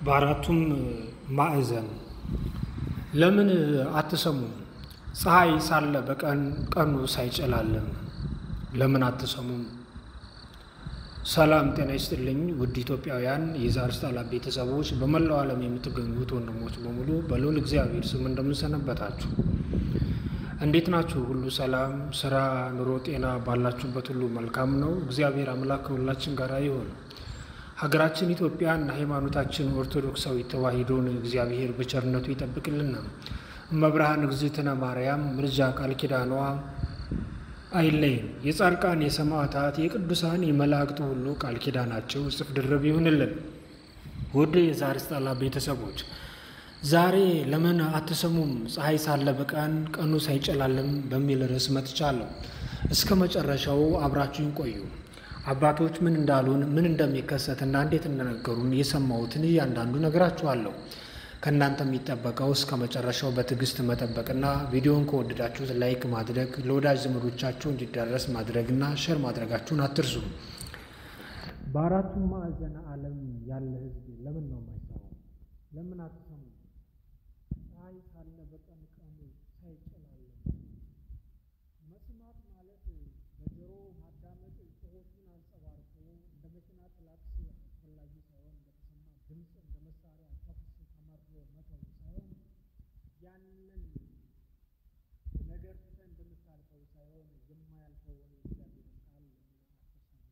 በአራቱም ማዕዘን ለምን አትሰሙም? ፀሐይ ሳለ በቀን ቀኑ ሳይጨላለም ለምን አትሰሙም? ሰላም ጤና ይስጥልኝ ውድ ኢትዮጵያውያን የዛሪስታላ ቤተሰቦች፣ በመላው ዓለም የምትገኙት ወንድሞች በሙሉ በልዑል እግዚአብሔር ስም እንደምንሰነበታችሁ እንዴት ናችሁ? ሁሉ ሰላም፣ ስራ፣ ኑሮ፣ ጤና ባላችሁበት ሁሉ መልካም ነው። እግዚአብሔር አምላክ ከሁላችን ጋር ይሁን። ሀገራችን ኢትዮጵያን ሃይማኖታችን ኦርቶዶክሳዊ ተዋሕዶን እግዚአብሔር በቸርነቱ ይጠብቅልና እመብርሃን እግዝእትነ ማርያም ምልጃ ቃል ኪዳኗ አይለይም። የጻድቃን የሰማዕታት የቅዱሳን የመላእክቱ ሁሉ ቃል ኪዳናቸው እጥፍ ድርብ ይሁንልን። ውድ የዛሪስታላ ቤተሰቦች ዛሬ ለምን አትሰሙም? ፀሐይ ሳለ በቀን ቀኑ ሳይጨላለም በሚል ርዕስ መጥቻለሁ። እስከ መጨረሻው አብራችሁን ቆዩ። አባቶች ምን እንዳሉን ምን እንደሚከሰትና እንዴት እንደነገሩን የሰማሁትን እያንዳንዱ ነግራችኋለሁ። ከእናንተ የሚጠበቀው እስከ መጨረሻው በትዕግስት መጠበቅና ቪዲዮን ከወደዳችሁት ላይክ ማድረግ ለወዳጅ ዘመዶቻችሁ እንዲዳረስ ማድረግና ሸር ማድረጋችሁን አትርሱ። በአራቱም ማዕዘነ ዓለም ያለ ሕዝብ ለምን ነው የማይሰማው? ለምን አትሰሙ? ፀሐይ ሳለ በቀን ቀኑ ሳይጨላለም መስማት ማለት በጆሮ ማዳመጥ ጽሑፉን አንጸባርቆ እንደ መኪና ክላክስ አስፈላጊ ሳይሆን እንደተሰማ ድምፅ እንደ መሳሪያ ተኩስ ተመሮ መተው ሳይሆን ያንን ነገር ትተን እንደምታልፈው ሳይሆን የማያልፈውን የእግዚአብሔርን ቃል ለምን አትሰሙም?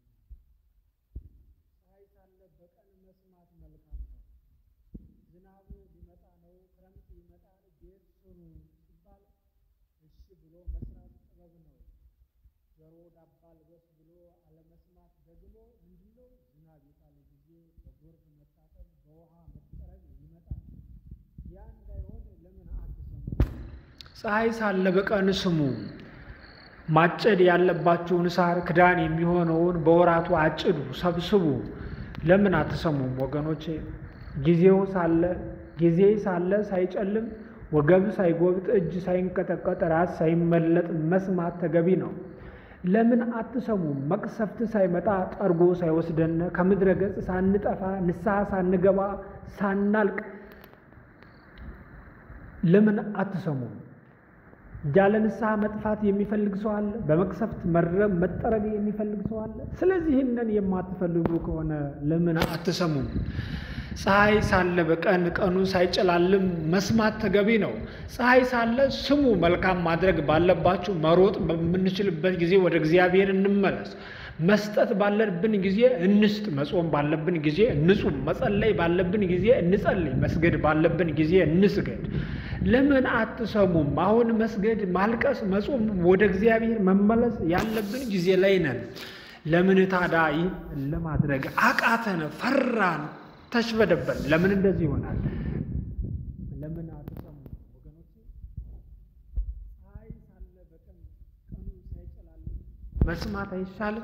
ፀሐይ ሳለ በቀን መስማት መልካም ነው። ዝናቡ ሊመጣ ነው፣ ክረምት ይመጣል፣ ቤት ስሩ ሲባል እሺ ብሎ መስራት ጥበብ ነው። ጆሮ ዳባ ልበስ ብሎ አለመስማት ደግሞ ምንድነው? ዝናብ የጣለ ጊዜ በጎርፍ መታጠብ፣ በውሃ መጠረግ ይመጣል። ያ እንዳይሆን ለምን አትሰሙ? ፀሐይ ሳለ በቀን ስሙ። ማጨድ ያለባችሁን ሳር ክዳን የሚሆነውን በወራቱ አጭዱ፣ ሰብስቡ። ለምን አትሰሙም ወገኖቼ? ጊዜው ሳለ ጊዜ ሳለ ሳይጨልም ወገብ ሳይጎብጥ እጅ ሳይንቀጠቀጥ ራስ ሳይመለጥ መስማት ተገቢ ነው። ለምን አትሰሙም? መቅሰፍት ሳይመጣ ጠርጎ ሳይወስደን ከምድረ ገጽ ሳንጠፋ ንስሐ ሳንገባ ሳናልቅ ለምን አትሰሙም? ያለ ንስሐ መጥፋት የሚፈልግ ሰው አለ። በመቅሰፍት መረብ መጠረግ የሚፈልግ ሰው አለ። ስለዚህ ይህንን የማትፈልጉ ከሆነ ለምን አትሰሙም? ፀሐይ ሳለ በቀን ቀኑ ሳይጨላልም መስማት ተገቢ ነው። ፀሐይ ሳለ ስሙ። መልካም ማድረግ ባለባችሁ መሮጥ በምንችልበት ጊዜ ወደ እግዚአብሔር እንመለስ። መስጠት ባለብን ጊዜ እንስጥ። መጾም ባለብን ጊዜ እንጹም። መጸለይ ባለብን ጊዜ እንጸልይ። መስገድ ባለብን ጊዜ እንስገድ። ለምን አትሰሙም? አሁን መስገድ፣ ማልቀስ፣ መጾም፣ ወደ እግዚአብሔር መመለስ ያለብን ጊዜ ላይ ነን። ለምን ታዲያ ይህን ለማድረግ አቃተን? ፈራን? ተሽበደበን? ለምን እንደዚህ ይሆናል? ለምን አትሰሙም ወገኖቼ? ፀሐይ ሳለ በቀን ቀኑ ሳይጨላልም መስማት አይሻልም?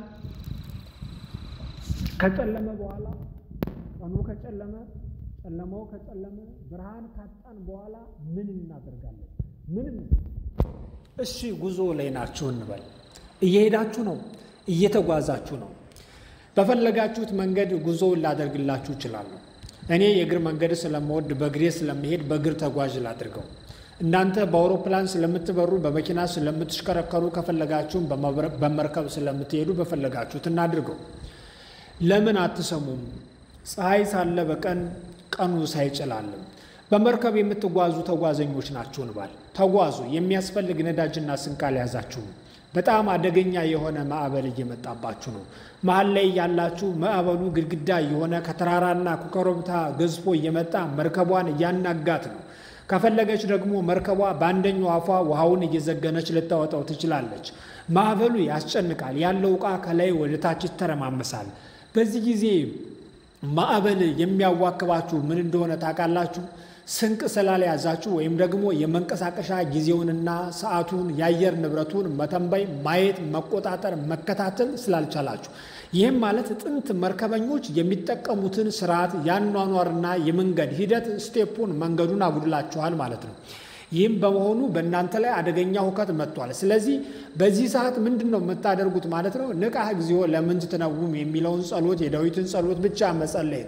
ከጨለመ በኋላ ቀኑ ከጨለመ ጨለማው ከጨለመ ብርሃን ካጣን በኋላ ምን እናደርጋለን? ምንም። እሺ ጉዞ ላይ ናችሁ እንበል። እየሄዳችሁ ነው፣ እየተጓዛችሁ ነው። በፈለጋችሁት መንገድ ጉዞውን ላደርግላችሁ እችላለሁ። እኔ የእግር መንገድ ስለምወድ በእግሬ ስለምሄድ በእግር ተጓዥ ላድርገው። እናንተ በአውሮፕላን ስለምትበሩ በመኪና ስለምትሽከረከሩ ከፈለጋችሁም በመርከብ ስለምትሄዱ በፈለጋችሁት እናድርገው። ለምን አትሰሙም? ፀሐይ ሳለ በቀን ቀኑ ሳይጨላልም በመርከብ የምትጓዙ ተጓዘኞች ናችሁ እንባል። ተጓዙ። የሚያስፈልግ ነዳጅና ስንቅ አልያዛችሁም። በጣም አደገኛ የሆነ ማዕበል እየመጣባችሁ ነው። መሀል ላይ ያላችሁ ማዕበሉ ግድግዳ የሆነ ከተራራና ከኮረብታ ገዝፎ እየመጣ መርከቧን እያናጋት ነው። ከፈለገች ደግሞ መርከቧ በአንደኛው አፏ ውሃውን እየዘገነች ልታወጣው ትችላለች። ማዕበሉ ያስጨንቃል። ያለው ዕቃ ከላይ ወደ ታች ይተረማመሳል። በዚህ ጊዜ ማዕበል የሚያዋክባችሁ ምን እንደሆነ ታውቃላችሁ? ስንቅ ስላልያዛችሁ ወይም ደግሞ የመንቀሳቀሻ ጊዜውንና ሰዓቱን የአየር ንብረቱን መተንበይ፣ ማየት፣ መቆጣጠር፣ መከታተል ስላልቻላችሁ። ይህም ማለት ጥንት መርከበኞች የሚጠቀሙትን ስርዓት የአኗኗርና የመንገድ ሂደት ስቴፑን መንገዱን አጉድላችኋል ማለት ነው። ይህም በመሆኑ በእናንተ ላይ አደገኛ ሁከት መጥቷል። ስለዚህ በዚህ ሰዓት ምንድን ነው የምታደርጉት ማለት ነው? ንቃህ እግዚኦ ለምን ትትነውም የሚለውን ጸሎት የዳዊትን ጸሎት ብቻ መጸለይ ነው።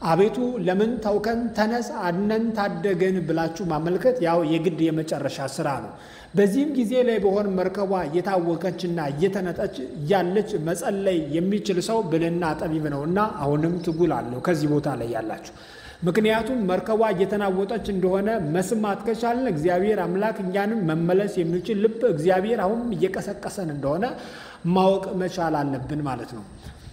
አቤቱ ለምን ተውከን፣ ተነስ አድነን፣ ታደገን ብላችሁ ማመልከት ያው የግድ የመጨረሻ ስራ ነው። በዚህም ጊዜ ላይ በሆን መርከቧ እየታወከችና እየተነጠች እያለች መጸለይ የሚችል ሰው ብልህና ጠቢብ ነውና አሁንም ትጉል አለው ከዚህ ቦታ ላይ ያላችሁ ምክንያቱም መርከቧ እየተናወጠች እንደሆነ መስማት ከቻልን እግዚአብሔር አምላክ እኛንም መመለስ የሚችል ልብ እግዚአብሔር አሁንም እየቀሰቀሰን እንደሆነ ማወቅ መቻል አለብን ማለት ነው።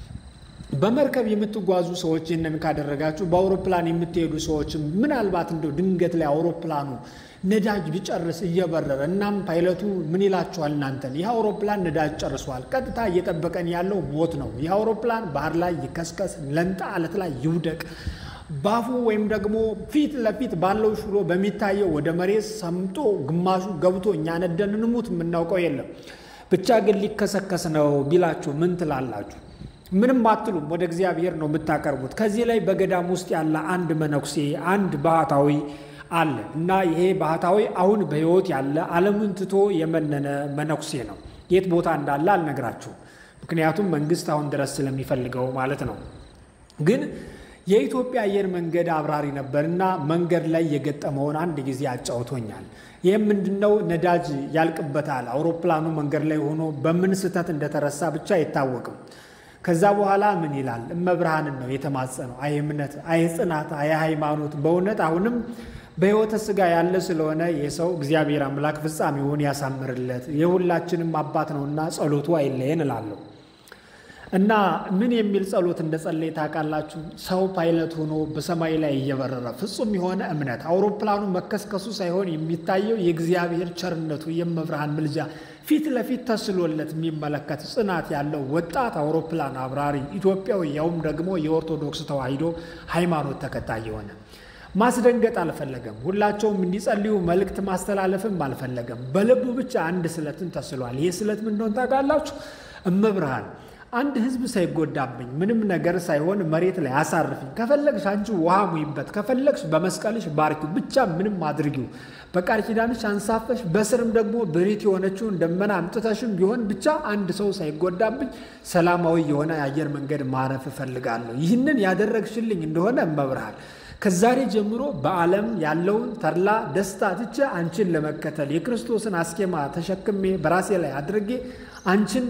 በመርከብ የምትጓዙ ሰዎች ይህንን ካደረጋችሁ፣ በአውሮፕላን የምትሄዱ ሰዎችም ምናልባት እንደው ድንገት ላይ አውሮፕላኑ ነዳጅ ቢጨርስ እየበረረ እናም ፓይለቱ ምን ይላችኋል እናንተን? ይህ አውሮፕላን ነዳጅ ጨርሷል፣ ቀጥታ እየጠበቀን ያለው ሞት ነው። ይህ አውሮፕላን ባህር ላይ ይከስከስ፣ ለንጣ አለት ላይ ይውደቅ ባፉ ወይም ደግሞ ፊት ለፊት ባለው ሽሎ በሚታየው ወደ መሬት ሰምጦ ግማሹ ገብቶ እኛ ነደን እንሙት የምናውቀው የለም። ብቻ ግን ሊከሰከስ ነው ቢላችሁ ምን ትላላችሁ? ምንም አትሉም። ወደ እግዚአብሔር ነው የምታቀርቡት። ከዚህ ላይ በገዳም ውስጥ ያለ አንድ መነኩሴ አንድ ባህታዊ አለ እና ይሄ ባህታዊ አሁን በሕይወት ያለ ዓለምን ትቶ የመነነ መነኩሴ ነው። የት ቦታ እንዳለ አልነግራችሁም፣ ምክንያቱም መንግስት አሁን ድረስ ስለሚፈልገው ማለት ነው ግን የኢትዮጵያ አየር መንገድ አብራሪ ነበርና መንገድ ላይ የገጠመውን አንድ ጊዜ አጫውቶኛል። ይህም ምንድነው? ነዳጅ ያልቅበታል። አውሮፕላኑ መንገድ ላይ ሆኖ በምን ስህተት እንደተረሳ ብቻ አይታወቅም። ከዛ በኋላ ምን ይላል? እመብርሃንን ነው የተማጸነው። አይ እምነት፣ አይ ጽናት፣ አይ ሃይማኖት። በእውነት አሁንም በሕይወተ ሥጋ ያለ ስለሆነ የሰው እግዚአብሔር አምላክ ፍጻሜውን ያሳምርለት። የሁላችንም አባት ነውና ጸሎቱ አይለየን እላለሁ። እና ምን የሚል ጸሎት እንደጸለይ ታውቃላችሁ? ሰው ፓይለት ሆኖ በሰማይ ላይ እየበረረ ፍጹም የሆነ እምነት አውሮፕላኑ መከስከሱ ሳይሆን የሚታየው የእግዚአብሔር ቸርነቱ የመብርሃን ምልጃ ፊት ለፊት ተስሎለት የሚመለከት ጽናት ያለው ወጣት አውሮፕላን አብራሪ ኢትዮጵያዊ፣ ያውም ደግሞ የኦርቶዶክስ ተዋሕዶ ሃይማኖት ተከታይ የሆነ ማስደንገጥ አልፈለገም። ሁላቸውም እንዲጸልዩ መልእክት ማስተላለፍም አልፈለገም። በልቡ ብቻ አንድ ስለትን ተስሏል። ይህ ስለት ምን እንደሆነ ታውቃላችሁ? እመብርሃን አንድ ሕዝብ ሳይጎዳብኝ ምንም ነገር ሳይሆን መሬት ላይ አሳርፊኝ። ከፈለግሽ አንቺ ውሃ ሙይበት፣ ከፈለግሽ በመስቀልሽ ባርኪው፣ ብቻ ምንም አድርጊው። በቃል ኪዳንሽ አንሳፈሽ፣ በስርም ደግሞ ብሪት የሆነችውን ደመና አምጥተሽም ቢሆን ብቻ አንድ ሰው ሳይጎዳብኝ ሰላማዊ የሆነ የአየር መንገድ ማረፍ እፈልጋለሁ። ይህንን ያደረግሽልኝ እንደሆነ እመብርሃን ከዛሬ ጀምሮ በዓለም ያለውን ተድላ ደስታ ትቼ አንቺን ለመከተል የክርስቶስን አስኬማ ተሸክሜ በራሴ ላይ አድርጌ አንቺን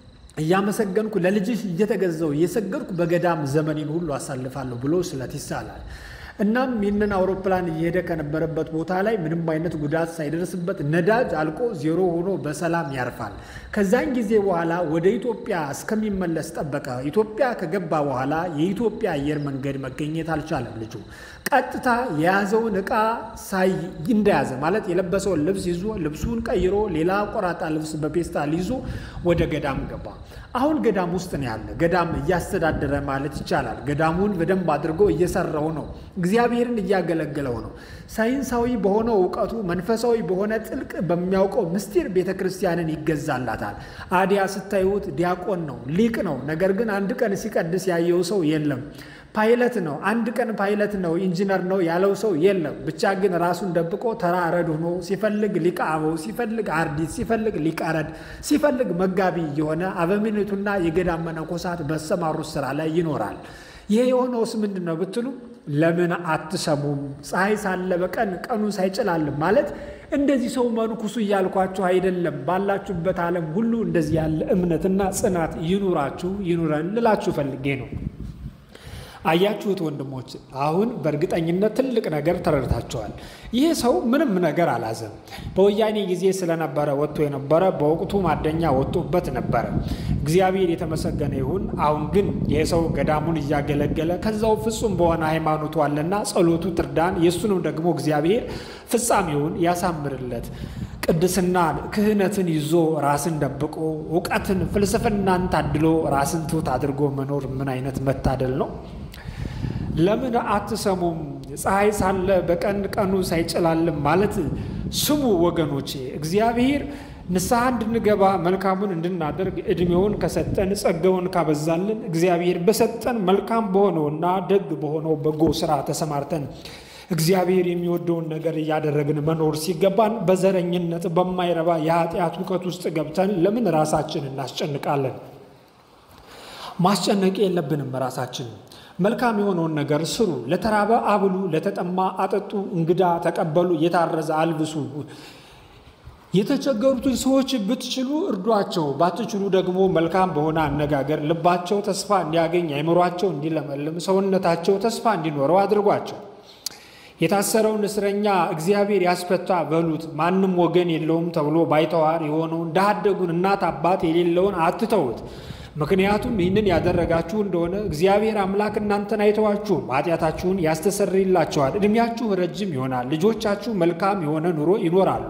እያመሰገንኩ ለልጅሽ እየተገዛው እየሰገድኩ በገዳም ዘመኔን ሁሉ አሳልፋለሁ ብሎ ስለት ይሳላል። እናም ይህንን አውሮፕላን እየሄደ ከነበረበት ቦታ ላይ ምንም አይነት ጉዳት ሳይደርስበት ነዳጅ አልቆ ዜሮ ሆኖ በሰላም ያርፋል። ከዛን ጊዜ በኋላ ወደ ኢትዮጵያ እስከሚመለስ ጠበቀ። ኢትዮጵያ ከገባ በኋላ የኢትዮጵያ አየር መንገድ መገኘት አልቻለም። ልጁ ቀጥታ የያዘውን ዕቃ ሳይ እንደያዘ ማለት የለበሰውን ልብስ ይዞ ልብሱን ቀይሮ ሌላ ቆራጣ ልብስ በፔስታል ይዞ ወደ ገዳም ገባ። አሁን ገዳም ውስጥ ነው ያለ። ገዳም እያስተዳደረ ማለት ይቻላል። ገዳሙን በደንብ አድርጎ እየሰራው ነው። እግዚአብሔርን እያገለገለው ነው። ሳይንሳዊ በሆነው እውቀቱ መንፈሳዊ በሆነ ጥልቅ በሚያውቀው ምስጢር ቤተ ክርስቲያንን ይገዛላታል። አዲያ ስታዩት ዲያቆን ነው፣ ሊቅ ነው። ነገር ግን አንድ ቀን ሲቀድስ ያየው ሰው የለም። ፓይለት ነው፣ አንድ ቀን ፓይለት ነው፣ ኢንጂነር ነው ያለው ሰው የለም። ብቻ ግን ራሱን ደብቆ ተራ ረድ ሆኖ ሲፈልግ ሊቀ አበው፣ ሲፈልግ አርዲት፣ ሲፈልግ ሊቀ ረድ፣ ሲፈልግ መጋቢ የሆነ አበምኔቱና የገዳም መነኮሳት በሰማሩት ስራ ላይ ይኖራል። ይህ የሆነውስ ምንድን ነው ብትሉ ለምን አትሰሙም? ፀሐይ ሳለ በቀን ቀኑ ሳይጨላልም ማለት እንደዚህ ሰው መንኩሱ እያልኳችሁ አይደለም። ባላችሁበት ዓለም ሁሉ እንደዚህ ያለ እምነትና ጽናት ይኑራችሁ ይኑረን ልላችሁ ፈልጌ ነው። አያችሁት ወንድሞች፣ አሁን በእርግጠኝነት ትልቅ ነገር ተረድታችኋል። ይህ ሰው ምንም ነገር አላዘም። በወያኔ ጊዜ ስለነበረ ወጥቶ የነበረ በወቅቱ ማደኛ ወጥቶበት ነበረ። እግዚአብሔር የተመሰገነ ይሁን። አሁን ግን ይህ ሰው ገዳሙን እያገለገለ ከዛው ፍጹም በሆነ ሃይማኖቱ አለና ጸሎቱ ትርዳን፣ የእሱንም ደግሞ እግዚአብሔር ፍጻሜውን ያሳምርለት። ቅድስናን ክህነትን ይዞ ራስን ደብቆ እውቀትን ፍልስፍናን ታድሎ ራስን ትሑት አድርጎ መኖር ምን አይነት መታደል ነው! ለምን አትሰሙም? ፀሐይ ሳለ በቀን ቀኑ ሳይጨላልም ማለት ስሙ ወገኖቼ። እግዚአብሔር ንስሐ እንድንገባ መልካሙን እንድናደርግ ዕድሜውን ከሰጠን ጸጋውን ካበዛልን እግዚአብሔር በሰጠን መልካም በሆነውና ደግ በሆነው በጎ ስራ ተሰማርተን እግዚአብሔር የሚወደውን ነገር እያደረግን መኖር ሲገባን በዘረኝነት በማይረባ የኃጢአት እውቀት ውስጥ ገብተን ለምን ራሳችን እናስጨንቃለን? ማስጨነቅ የለብንም ራሳችን መልካም የሆነውን ነገር ስሩ። ለተራበ አብሉ፣ ለተጠማ አጠጡ፣ እንግዳ ተቀበሉ፣ የታረዘ አልብሱ። የተቸገሩትን ሰዎች ብትችሉ እርዷቸው፣ ባትችሉ ደግሞ መልካም በሆነ አነጋገር ልባቸው ተስፋ እንዲያገኝ፣ አይምሯቸው እንዲለመልም፣ ሰውነታቸው ተስፋ እንዲኖረው አድርጓቸው። የታሰረውን እስረኛ እግዚአብሔር ያስፈታ በሉት። ማንም ወገን የለውም ተብሎ ባይተዋር የሆነውን ድሀ አደጉን እናት አባት የሌለውን አትተውት። ምክንያቱም ይህንን ያደረጋችሁ እንደሆነ እግዚአብሔር አምላክ እናንተን አይተዋችሁም፣ ኃጢአታችሁን ያስተሰርይላችኋል፣ ዕድሜያችሁ ረጅም ይሆናል፣ ልጆቻችሁ መልካም የሆነ ኑሮ ይኖራሉ።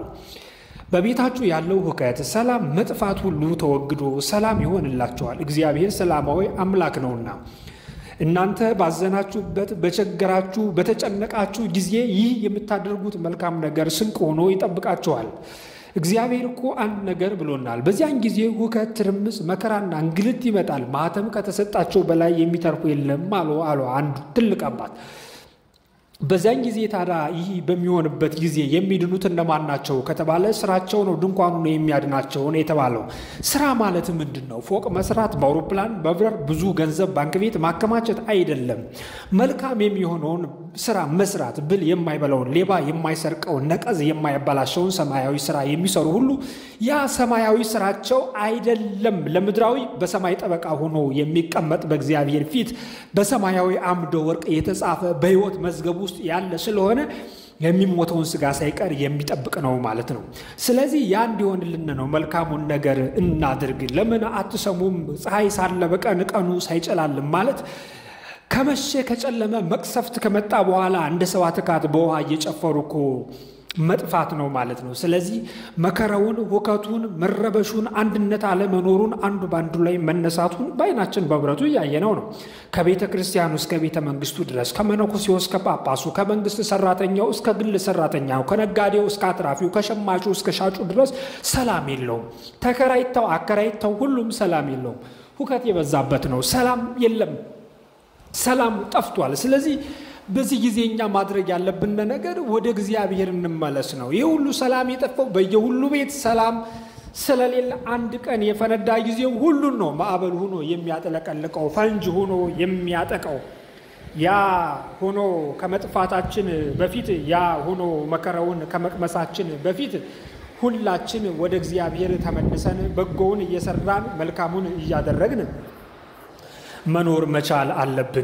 በቤታችሁ ያለው ሁከት፣ ሰላም፣ መጥፋት ሁሉ ተወግዶ ሰላም ይሆንላችኋል። እግዚአብሔር ሰላማዊ አምላክ ነውና። እናንተ ባዘናችሁበት፣ በቸገራችሁ፣ በተጨነቃችሁ ጊዜ ይህ የምታደርጉት መልካም ነገር ስንቅ ሆኖ ይጠብቃችኋል። እግዚአብሔር እኮ አንድ ነገር ብሎናል። በዚያን ጊዜ ሁከት፣ ትርምስ፣ መከራና እንግልት ይመጣል። ማኅተም ከተሰጣቸው በላይ የሚተርፉ የለም አሉ አሉ አንዱ ትልቅ አባት። በዚያን ጊዜ ታዲያ ይህ በሚሆንበት ጊዜ የሚድኑት እነማን ናቸው ከተባለ ስራቸው ነው ድንኳኑ ነው የሚያድናቸው ነው የተባለው። ስራ ማለት ምንድን ነው? ፎቅ መስራት፣ በአውሮፕላን መብረር፣ ብዙ ገንዘብ ባንክ ቤት ማከማቸት አይደለም። መልካም የሚሆነውን ስራ መስራት፣ ብል የማይበላውን፣ ሌባ የማይሰርቀውን፣ ነቀዝ የማያበላሸውን ሰማያዊ ስራ የሚሰሩ ሁሉ ያ ሰማያዊ ስራቸው አይደለም ለምድራዊ በሰማይ ጠበቃ ሆኖ የሚቀመጥ በእግዚአብሔር ፊት በሰማያዊ አምደ ወርቅ የተጻፈ በሕይወት መዝገቡ ውስጥ ያለ ስለሆነ የሚሞተውን ስጋ ሳይቀር የሚጠብቅ ነው ማለት ነው። ስለዚህ ያ እንዲሆንልን ነው መልካሙን ነገር እናድርግ። ለምን አትሰሙም? ፀሐይ ሳለ በቀን ቀኑ ሳይጨላልም ማለት ከመሸ ከጨለመ መቅሰፍት ከመጣ በኋላ እንደ ሰባ ትካት በውሃ እየጨፈሩ እኮ መጥፋት ነው ማለት ነው። ስለዚህ መከራውን፣ ሁከቱን፣ መረበሹን፣ አንድነት አለመኖሩን፣ አንዱ በአንዱ ላይ መነሳቱን በዓይናችን በብረቱ እያየነው ነው። ከቤተ ክርስቲያኑ እስከ ቤተ መንግስቱ ድረስ ከመነኮሴው እስከ ጳጳሱ፣ ከመንግስት ሰራተኛው እስከ ግል ሰራተኛው፣ ከነጋዴው እስከ አትራፊው፣ ከሸማቹ እስከ ሻጩ ድረስ ሰላም የለውም። ተከራይተው አከራይተው ሁሉም ሰላም የለውም። ሁከት የበዛበት ነው። ሰላም የለም። ሰላም ጠፍቷል። ስለዚህ በዚህ ጊዜ እኛ ማድረግ ያለብን ነገር ወደ እግዚአብሔር እንመለስ ነው። ይህ ሁሉ ሰላም የጠፋው በየሁሉ ቤት ሰላም ስለሌለ አንድ ቀን የፈነዳ ጊዜው ሁሉን ነው ማዕበል ሆኖ የሚያጠለቀልቀው ፈንጅ ሆኖ የሚያጠቀው። ያ ሆኖ ከመጥፋታችን በፊት ያ ሆኖ መከራውን ከመቅመሳችን በፊት ሁላችን ወደ እግዚአብሔር ተመልሰን በጎውን እየሰራን መልካሙን እያደረግን መኖር መቻል አለብን።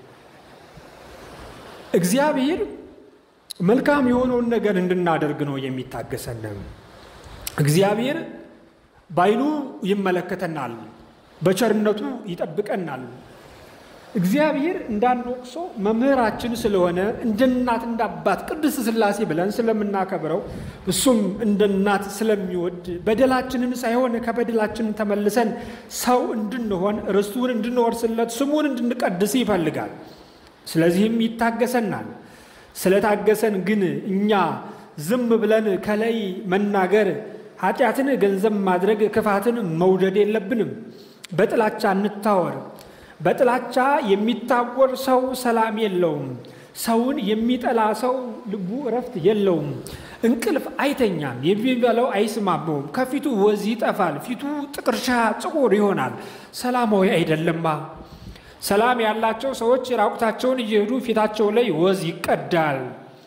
እግዚአብሔር መልካም የሆነውን ነገር እንድናደርግ ነው የሚታገሰን። እግዚአብሔር በዓይኑ ይመለከተናል፣ በቸርነቱ ይጠብቀናል። እግዚአብሔር እንዳንወቅሶ መምህራችን ስለሆነ እንደ እናት እንደ አባት ቅድስት ሥላሴ ብለን ስለምናከብረው እሱም እንደ እናት ስለሚወድ በደላችንን ሳይሆን ከበደላችን ተመልሰን ሰው እንድንሆን ርስቱን እንድንወርስለት ስሙን እንድንቀድስ ይፈልጋል። ስለዚህም ይታገሰናል። ስለታገሰን ግን እኛ ዝም ብለን ከላይ መናገር፣ ኃጢአትን ገንዘብ ማድረግ፣ ክፋትን መውደድ የለብንም። በጥላቻ እንታወር። በጥላቻ የሚታወር ሰው ሰላም የለውም። ሰውን የሚጠላ ሰው ልቡ እረፍት የለውም። እንቅልፍ አይተኛም። የሚበላው አይስማማውም። ከፊቱ ወዝ ይጠፋል። ፊቱ ጥቅርሻ ጥቁር ይሆናል። ሰላማዊ አይደለማ። ሰላም ያላቸው ሰዎች ራቁታቸውን እየሄዱ ፊታቸው ላይ ወዝ ይቀዳል።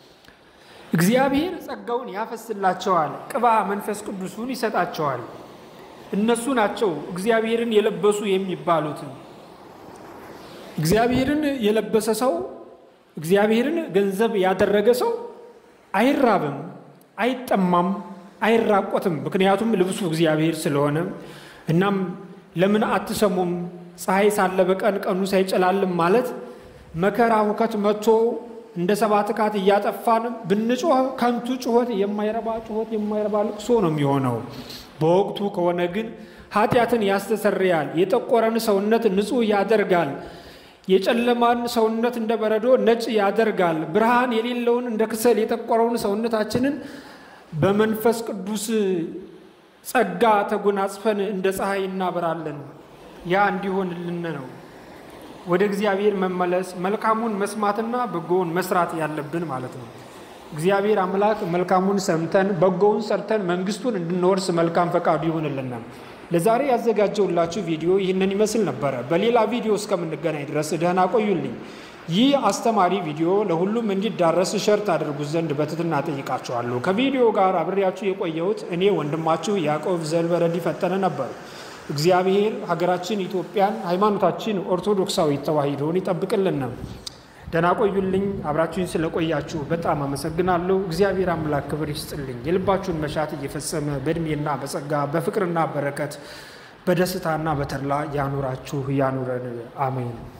እግዚአብሔር ጸጋውን ያፈስላቸዋል። ቅባ መንፈስ ቅዱሱን ይሰጣቸዋል። እነሱ ናቸው እግዚአብሔርን የለበሱ የሚባሉት። እግዚአብሔርን የለበሰ ሰው እግዚአብሔርን ገንዘብ ያደረገ ሰው አይራብም፣ አይጠማም፣ አይራቆትም። ምክንያቱም ልብሱ እግዚአብሔር ስለሆነ። እናም ለምን አትሰሙም? ፀሐይ ሳለ በቀን ቀኑ ሳይጨላልም ማለት መከራ ሁከት መጥቶ እንደ ሰባት ካት እያጠፋን ብንጮህ ከንቱ ጩኸት፣ የማይረባ ጩኸት፣ የማይረባ ልቅሶ ነው የሚሆነው። በወቅቱ ከሆነ ግን ኃጢአትን ያስተሰርያል፣ የጠቆረን ሰውነት ንጹሕ ያደርጋል፣ የጨለማን ሰውነት እንደ በረዶ ነጭ ያደርጋል። ብርሃን የሌለውን እንደ ክሰል የጠቆረውን ሰውነታችንን በመንፈስ ቅዱስ ጸጋ ተጎናጽፈን እንደ ፀሐይ እናበራለን። ያ እንዲሆንልን ነው ወደ እግዚአብሔር መመለስ መልካሙን መስማትና በጎውን መስራት ያለብን ማለት ነው። እግዚአብሔር አምላክ መልካሙን ሰምተን በጎውን ሰርተን መንግስቱን እንድንወርስ መልካም ፈቃዱ ይሆንልናል። ለዛሬ ያዘጋጀውላችሁ ቪዲዮ ይህንን ይመስል ነበረ። በሌላ ቪዲዮ እስከምንገናኝ ድረስ ደህና ቆዩልኝ። ይህ አስተማሪ ቪዲዮ ለሁሉም እንዲዳረስ ሸርት አድርጉት ዘንድ በትህትና ጠይቃችኋለሁ። ከቪዲዮ ጋር አብሬያችሁ የቆየሁት እኔ ወንድማችሁ ያዕቆብ ዘልበረድ ፈጠነ ነበሩ። እግዚአብሔር ሀገራችን ኢትዮጵያን፣ ሃይማኖታችን ኦርቶዶክሳዊ ተዋሕዶን ይጠብቅልን ነው። ደህና ቆዩልኝ። አብራችሁኝ ስለቆያችሁ በጣም አመሰግናለሁ። እግዚአብሔር አምላክ ክብር ይስጥልኝ። የልባችሁን መሻት እየፈጸመ በእድሜና በጸጋ በፍቅርና በረከት በደስታና በተድላ ያኑራችሁ ያኑረን። አሜን።